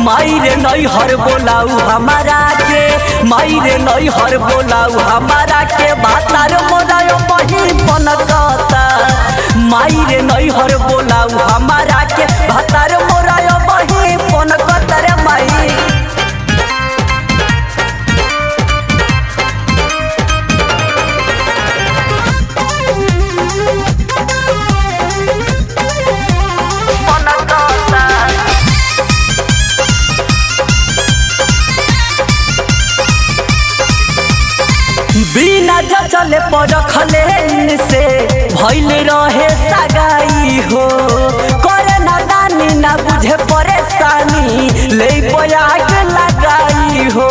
माई रे नई हर बोलाऊ हमारा के माई रे नई हर बोलाऊ हमारा के बातार मोरायो बही पनकता माई रे नई हर बोलाऊ हमारा के बातार मोरायो बही पनकता रे माई बिना चले परखले से भइल रहे सगाई हो करे ना दानी ना बुझे परेशानी ले बयाग लगाई हो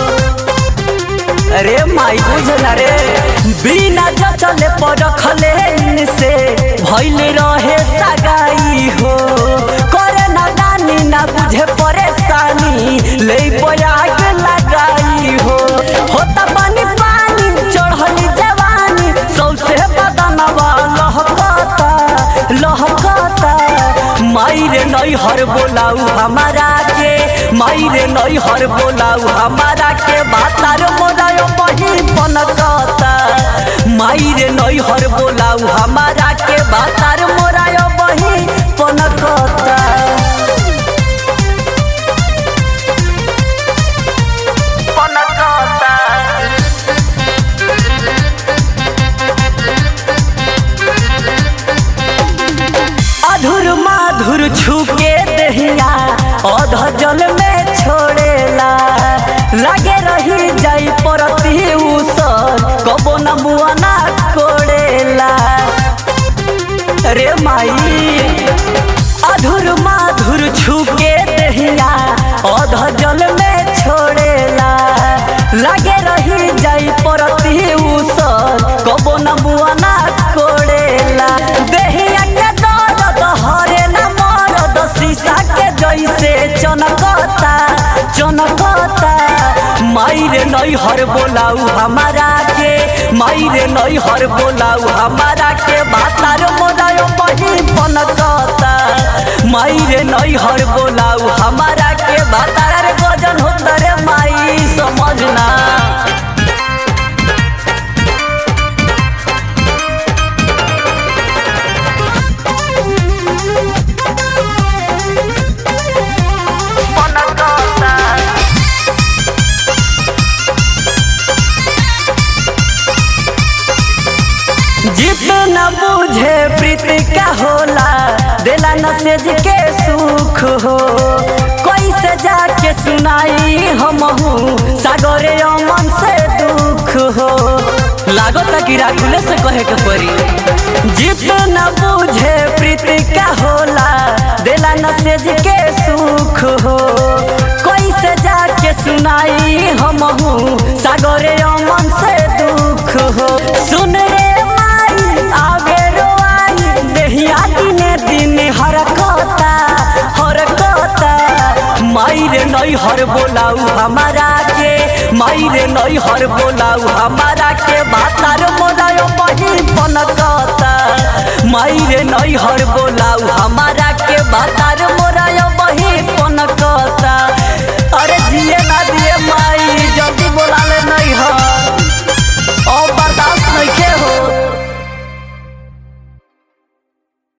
अरे माई बुझला रे बिना चले परखले से भइल रहे सगाई हो करे ना दानी ना बुझे परेशानी ले बयाग लगाई हो होता पानी पानी चढ़ली जवानी सौसे बदनवा लहकता लहकता माई रे नई हर बोलाऊ हमारा के माई रे नई हर बोलाऊ हमारा के बातार मोरायो बही पनकता माई रे नई हर बोलाऊ हमारा के बातार मोरायो बही पनकता पनकता अधुर माधुर छुके दहिया अध जल में छोड़ेला लगे रही जाई परती उसर कबो न मुआ ना कोड़ेला रे माई अधुर माधुर छुके दहिया अध जल में छोड़ेला लगे रही जाई परती उसर कबो न मुआ ना कोड़ेला देहिया के दर्द हरे न मरद शीशा के जैसे चनकता चनकता माई रे नई हर बोलाऊ हमारा के माई रे नई हर बोलाऊ हमारा के बातार मोरायो बही पनकता माई रे नई हर बोलाऊ हमारा के बातार रे गजन होता रे माई समझना जितना बुझे प्रीति का होला दिला नसेज के सुख हो कैसे जाके सुनाई हम सागरे अमन से दुख हो लागता कि राखुले से कहे के परी जितना बुझे प्रीति का होला दिला नसेज के सुख हो कैसे जाके सुनाई हम सागरे अमन से दुख हो सुन रे माई आगे रोआई देहिया दिने दिने हरकता हरकता माई रे नई हर बोलाऊ हमारा के माई रे नई हर बोलाऊ हमारा के बातार मोरायो बही पनकता माई रे नई हर बोलाऊ हमारा के बातार मोरायो बही पनकता अरे जिए ना